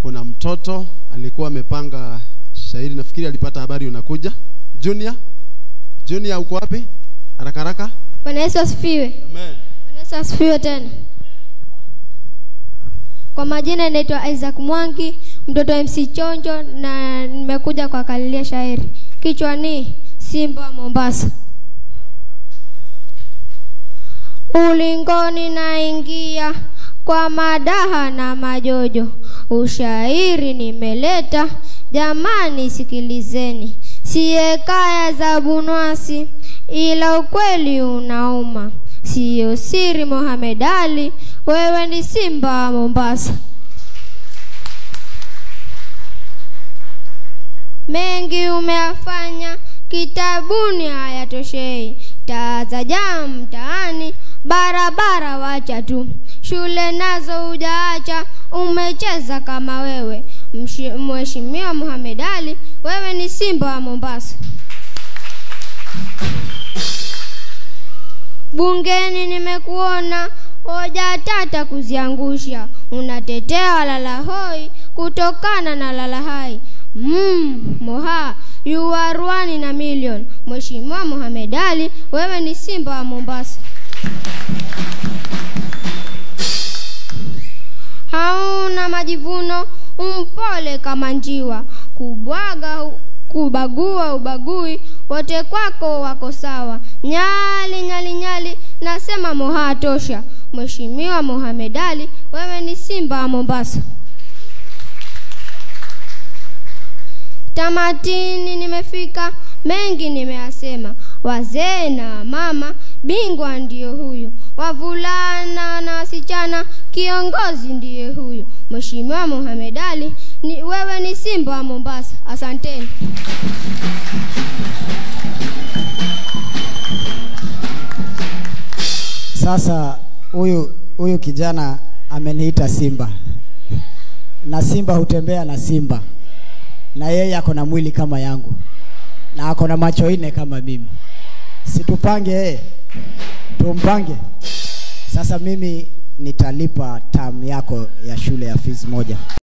kuna mtoto alikuwa amepanga shairi, nafikiri alipata habari unakuja. Junior, Junior uko wapi? Haraka haraka. Bwana Yesu asifiwe. Amen. Bwana Yesu asifiwe tena. Kwa majina naitwa Isaac Mwangi, mtoto wa MC Chonjo na nimekuja kwa kalilia shairi. Kichwa ni Simba wa Mombasa. Ulingoni naingia kwa madaha na majojo, ushairi nimeleta, jamani sikilizeni, siye kaya za bunwasi, ila ukweli unauma, siyo siri Mohamed Ali, wewe ni Simba wa Mombasa. mengi umeyafanya kitabuni hayatoshei, taa za jaa mtaani, barabara wacha tu, shule nazo hujaacha, umecheza kama wewe. Mshi- Mheshimiwa Mohamed Ali, wewe ni Simba wa Mombasa. Bungeni nimekuona hoja tata kuziangusha, unatetea walala hoi kutokana na lala hai. Mm, Moha, you are one in a million. Mheshimiwa Mohamed Ali, wewe ni Simba wa Mombasa. Hauna majivuno, umpole kama njiwa, kubwaga kubagua ubagui, wote kwako wako sawa. Nyali nyali nyali, nasema Moha tosha. Mheshimiwa Mohamed Ali, wewe ni Simba wa Mombasa. Tamatini nimefika, mengi nimeyasema, wazee na mama, bingwa ndiyo huyu, wavulana na wasichana, kiongozi ndiye huyu. Mheshimiwa Mohamed Ali, ni, wewe ni Simba wa Mombasa. Asanteni. Sasa huyu huyu kijana ameniita Simba, na Simba hutembea na Simba, na yeye ako na mwili kama yangu, na ako na macho nne kama mimi. Situpange yeye, tumpange. Sasa mimi nitalipa tamu yako ya shule ya fees moja.